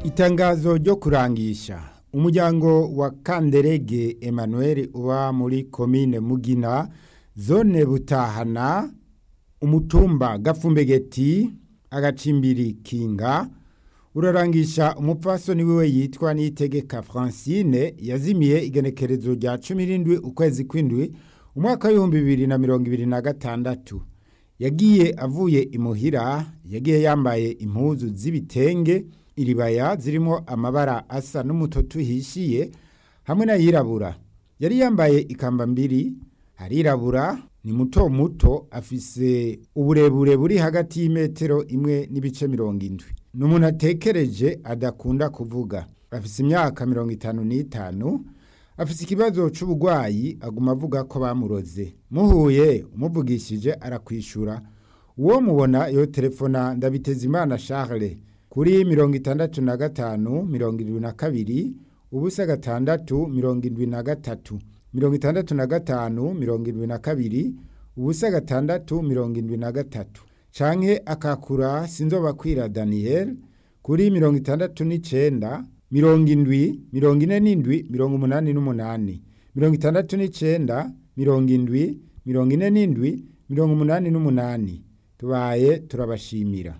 itangazo ryo kurangisha umuryango wa kanderege emmanuel uba muri komine mugina zone butahana umutumba gafumbegeti agacimbiri kinga urarangisha umupfasoni wiwe yitwa niyitegeka francine yazimiye igenekerezo rya cumi n'indwi ukwezi kw'indwi umwaka w'ibihumbi bibiri na mirongo ibiri na gatandatu yagiye avuye imuhira yagiye yambaye impuzu z'ibitenge iribaya zirimo amabara asa n'umutoto uhishiye hamwe n'ayirabura yari yambaye ikamba mbiri harirabura ni muto muto afise uburebure buri hagati y'imetero imwe n'ibice mirongo indwi ni umuntu atekereje adakunda kuvuga afise imyaka mirongo itanu n'itanu afise ikibazo c'uburwayi aguma avuga ko bamuroze muhuye umuvugishije arakwishura uwo mubona yo telefona ndabitezimana charles kuri mirongo itandatu na gatanu mirongo irindwi na kabiri ubusa gatandatu mirongo indwi na gatatu mirongo itandatu na gatanu mirongo indwi na kabiri ubusa gatandatu mirongo indwi na gatatu canke akakura sinzobakwira daniel kuri mirongo itandatu n'icenda mirongo indwi mirongo ine n'indwi mirongo umunani n'umunani mirongo itandatu n'icenda mirongo indwi mirongo ine n'indwi mirongo umunani n'umunani tubaye turabashimira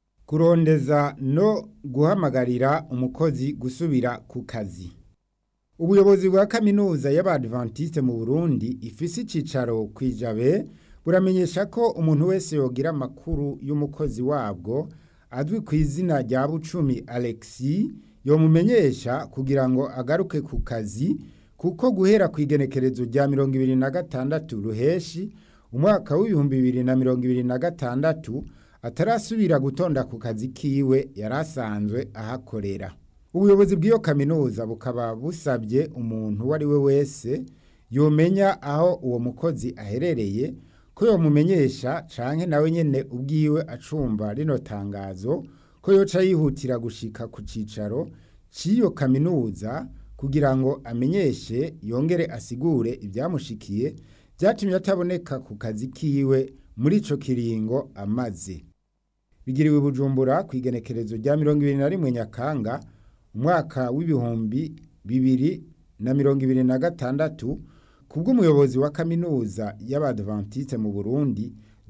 kurondeza no guhamagarira umukozi gusubira ku kazi ubuyobozi bwa kaminuza y'abadventiste mu burundi ifise icicaro ku ijabe buramenyesha ko umuntu wese yogira amakuru y'umukozi wabwo azwi ku izina rya bucumi alexi yomumenyesha kugira ngo agaruke ku kazi kuko guhera ku igenekerezo rya mirongo ibiri na gatandatu ruheshi umwaka w'ibihumbi bibiri na mirongo ibiri na gatandatu atarasubira gutonda ku kazi kiwe yari asanzwe ahakorera ubuyobozi bw'iyo kaminuza bukaba busabye umuntu uwo ari we wese yomenya aho uwo mukozi aherereye ko yomumenyesha canke nawe nyene ubwiwe acumva rino tangazo ko yoca yihutira gushika ku cicaro c'iyo kaminuza kugira ngo amenyeshe yongere asigure ibyamushikiye byatumye ataboneka ku kazi kiwe muri ico kiringo amaze bigiriwe bujumbura ku igenekerezo rya mirongo ibiri na rimwe nyakanga umwaka w'ibihumbi bibiri na mirongo ibiri na gatandatu kubw'umuyobozi wa kaminuza y'abadventiste mu burundi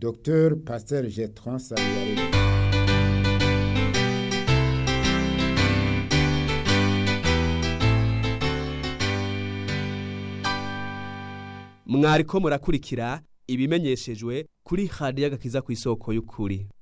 dr pasteur getron sabiyaremye mwariko murakurikira ibimenyeshejwe kuri radiyo agakiza ku isoko y'ukuri